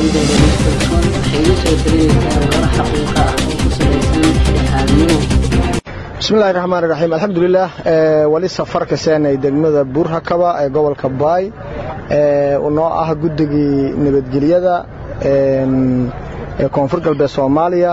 barnaamijkeeda listalson waxay igu soo gelinaysaa warar xaqiiqa ah oo ku salaysan dhexdhexaadnimo bismillahi raxmaani raxiim alxamdulilah wali safarka seenay degmada buurhakaba ee gobolka baay noo ah guddigii nabadgelyada ee koonfur galbeed soomaaliya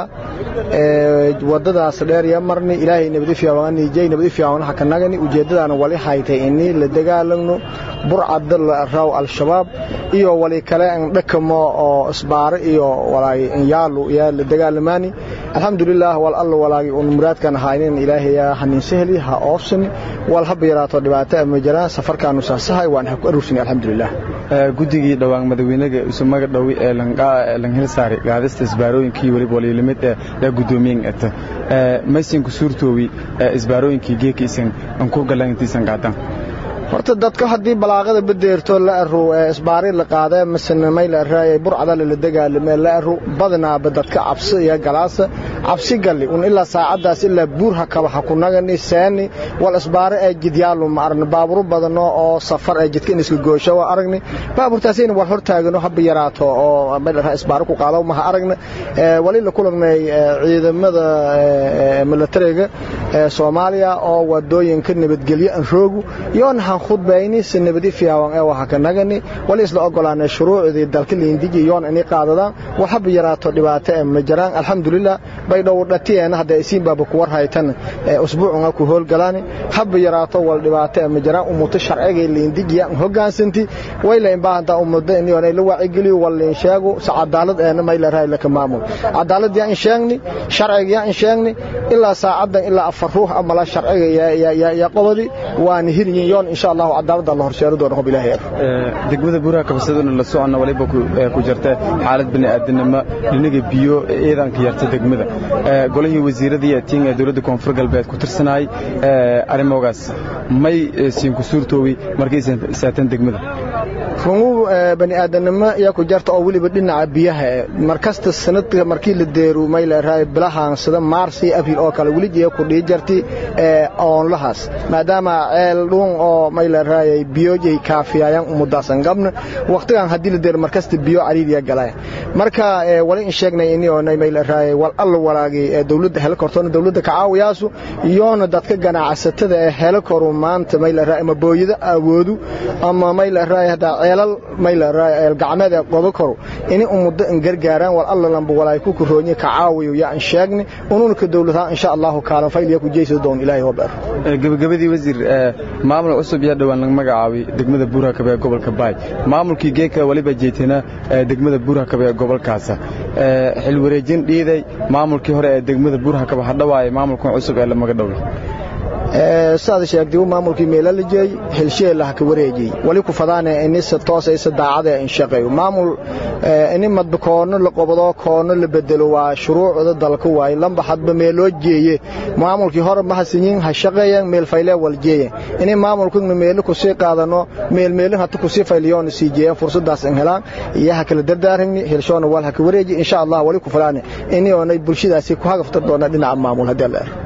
wadadaas dheer iyo marni ilaahay nabadi fiicanijay nabadi fiican haka nagani ujeedadaana wali haytay ini la dagaalagno burcada raw al-shabaab iyo wali kale an dhakamo oo isbaaro iyo walaay yaalu yaa la dagaalamaani alxamdulilah wal alla walaagi un muraadkan haynin ilaahay hanin sahli ha oofsani wal haba yaraato dhibaato ama jiraan safarkaanu saasahay waan ha ku aruursani alxamdulilah guddigii dhowaan madaxweynaga isumaga dhowi ee langhilsaari gaadista isbaarooyinkii weliba waliilimid ee gudoomiyen eta maysanku suurtoowi isbaarooyinkii geekiisan anku galantiisan qaadan horta dadka haddii balaaqada badeerto la aru isbaari la qaada masana may la raayay burcada la dagaalame la aru badanaaba dadka cabsi iyo galaasa cabsi galli un ilaa saacadaas ilaa buur hakaba ha ku nagani seeni wal isbaare ee jidyaalu ma aragni baaburo badano oo safar ee jidka in iska goosho waa aragni baaburtaasina war hortaagano haba yaraato oo may la raay isbaare ku qaado ma ha aragna wali la kulagnay ciidamada militariga ee Soomaaliya oo wadooyinka nabadgelyo aan roogu yoon han khudbayni sanabadi fiican ee waxa ka nagani wali isla ogolaanay shuruucdii dalka liindigi yoon inay qaadadaan waxba yaraato dhibaato ee ma jiraan alxamdulillah bay dhow dhateen hadda isiin baaba ku war haytan usbuucuna ku howlgalaan haba yaraato wal dhibaato ee ma jiraan umuto sharciga liindigi aan hogaansanti way la imbaahantaa umada in yoonay la waacigeliyo wal in sheego cadaalad ee ma la raay la ka maamul cadaalad yaa in sheegni sharciga yaa in sheegni ilaa saacadan ilaa afar ruux ama la sharciga yaa yaa qobadi waan hirin yoon insha Allah cadaalada la horseero doono hob ilaahay degmada buuraha kabsaduna la socona waliba ku jirta xaalad bini aadanimo dhinaga biyo ciidanka yarta degmada golihii wasiirada iyo tiinga dawladda koonfur galbeed ku tirsanay arrimoogaas may siin ku suurtoowi markay saatan degmada rungu bani aadanimo yaa ku jarta oo weliba dhinaca biyaha markasta sanadka markii la deeru may la raay bilahan sida mars iyo abril oo kale weli jee ku dhii jarti oonlahaas maadaama ceel dhuun oo may la raayay biyo jay kaafiyayaan umudaasan gabna waqtigan haddii la deero markasta biyo cariiriya galaya marka wali in sheegnay ini oonay may la raayay wal alla walaagi ee dawladda helo kortoona dawladda ka caawiyaasu iyoona dadka ganacsatada ee helo koru maanta may la raayay ama booyada awoodu ama may la raayay hadda ceelal may la raayay gacmeed ee qodo koru ini umuddo in gargaaraan wal alla lamba walaay ku koroonya ka caawiyo yaa in sheegni ununa ka dawladaha insha Allah kaalan fayliya ku jeeyso doon ilaahay oo beer gabagabadii wasiir maamul cusub yaa dhawaan laga magacaabay degmada buuraha kabe ee gobolka baay maamulkii geeka waliba jeetana degmada buuraha kabe ee gobolkaasa xil wareejin dhiiday maamulkii hore ee degmada buuraha kabe hadhawaayay maamulkan cusub ee la maga dhoway saad sheegtay maamulkii meelalajay helsheelaha ka wareejiyay wali ku fadaanay in si toos ay sadaacada in shaqeeyo maamul in madba koono la qobado koono la bedelo waa shuruucda dalka waay lamba hadba meeloo jeeye maamulkii hore ma hasanyin ha shaqeeyaan meel fayle wal jeeye in maamulkuna meel ku sii qaadano meel meel hata ku sii fayliyoon sii jeeya fursadaas in helaan iyo ha kala dardaarani helshoona wal ha ka wareeji insha Allah wali ku fadaanay in oonay bulshadaasi ku hagaftar doona dhinaca maamul hadii la